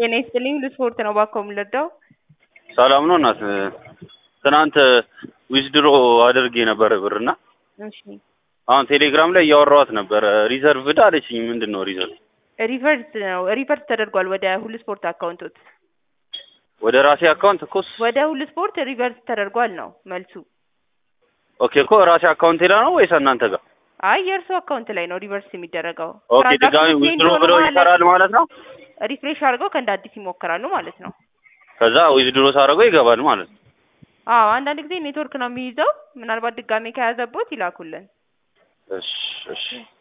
ጤና ይስጥልኝ ልስፖርት ነው ባኮ የምንረዳው ሰላም ነው እናት ትናንት ዊዝድሮ አድርጌ ነበረ ብር እና እሺ አሁን ቴሌግራም ላይ እያወራኋት ነበረ ሪዘርቭድ አለችኝ ምንድን ነው ሪዘርቭ ሪቨርስ ነው ሪቨርስ ተደርጓል ወደ ሁሉ ስፖርት አካውንቶት ወደ ራሴ አካውንት እኮ ወደ ሁሉ ስፖርት ሪቨርስ ተደርጓል ነው መልሱ ኦኬ እኮ ራሴ አካውንት ሄዳ ነው ወይስ እናንተ ጋር አይ የእርሱ አካውንት ላይ ነው ሪቨርስ የሚደረገው ኦኬ ድጋሚ ዊዝድሮ ብለው ይሰራል ማለት ነው ሪፍሬሽ አድርገው ከእንደ አዲስ ይሞክራሉ ማለት ነው ከዛ ዊዝድሮ ሳደርገው ይገባል ማለት ነው አዎ አንዳንድ ጊዜ ኔትወርክ ነው የሚይዘው ምናልባት ድጋሜ ከያዘቦት ይላኩልን እሺ እሺ